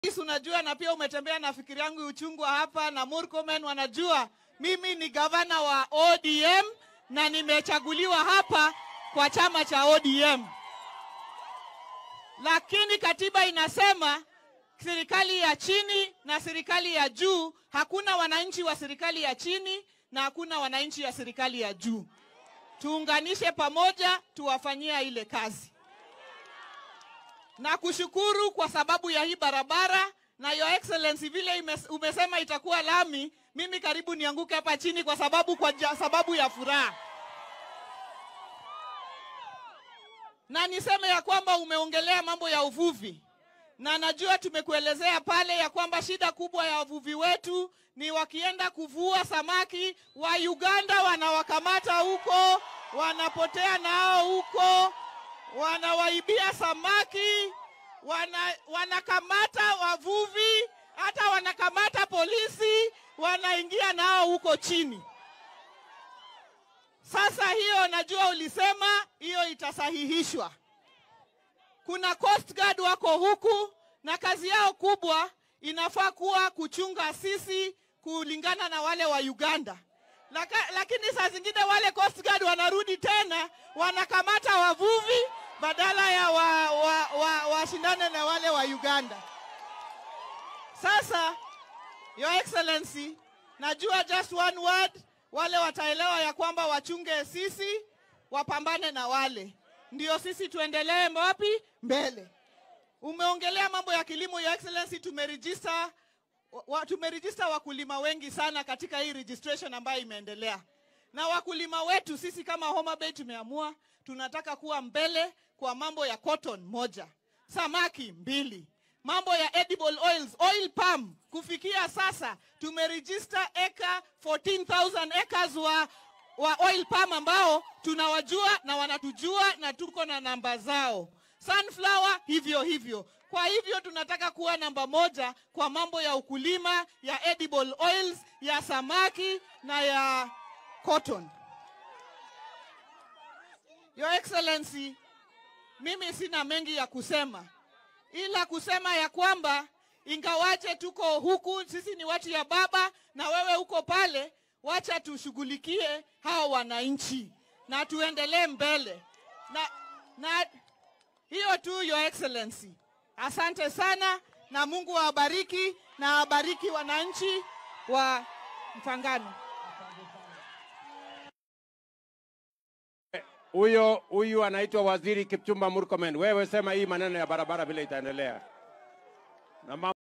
Rais unajua, na pia umetembea na fikiri yangu uchungwa hapa na Murkomen wanajua mimi ni gavana wa ODM na nimechaguliwa hapa kwa chama cha ODM, lakini katiba inasema serikali ya chini na serikali ya juu. Hakuna wananchi wa serikali ya chini na hakuna wananchi ya serikali ya juu. Tuunganishe pamoja, tuwafanyia ile kazi na kushukuru kwa sababu ya hii barabara na your excellency, vile imes, umesema itakuwa lami, mimi karibu nianguke hapa chini kwa sababu kwa ja, sababu ya furaha. Na niseme ya kwamba umeongelea mambo ya uvuvi, na najua tumekuelezea pale ya kwamba shida kubwa ya wavuvi wetu ni wakienda kuvua samaki wa Uganda wanawakamata huko, wanapotea nao huko wanawaibia samaki, wana, wanakamata wavuvi, hata wanakamata polisi, wanaingia nao huko chini. Sasa hiyo najua ulisema hiyo itasahihishwa. Kuna Coast Guard wako huku na kazi yao kubwa inafaa kuwa kuchunga sisi kulingana na wale wa Uganda. Laka, lakini saa zingine wale Coast Guard wanarudi tena wanakamata wavuvi badala ya washindane wa, wa, wa na wale wa Uganda. Sasa Your Excellency, najua just one word, wale wataelewa ya kwamba wachunge sisi, wapambane na wale, ndio sisi tuendelee wapi mbele. Umeongelea mambo ya kilimo Your Excellency, tumerejista wa, tumerejista wakulima wengi sana katika hii registration ambayo imeendelea, na wakulima wetu sisi kama Homa Bay tumeamua tunataka kuwa mbele kwa mambo ya cotton moja, samaki mbili, mambo ya edible oils, oil palm. Kufikia sasa tumeregister eka 14,000 acres wa, wa oil palm ambao tunawajua na wanatujua na tuko na namba zao. Sunflower hivyo hivyo. Kwa hivyo tunataka kuwa namba moja kwa mambo ya ukulima ya edible oils, ya samaki na ya cotton. Your Excellency, mimi sina mengi ya kusema, ila kusema ya kwamba ingawaje tuko huku, sisi ni watu ya baba na wewe uko pale, wacha tushughulikie hao wananchi na tuendelee mbele na, na hiyo tu Your Excellency. Asante sana na Mungu awabariki na awabariki wananchi wa Mfangano. Huyo huyu anaitwa Waziri Kipchumba Murkomen. Wewe sema hii maneno ya barabara vile itaendelea na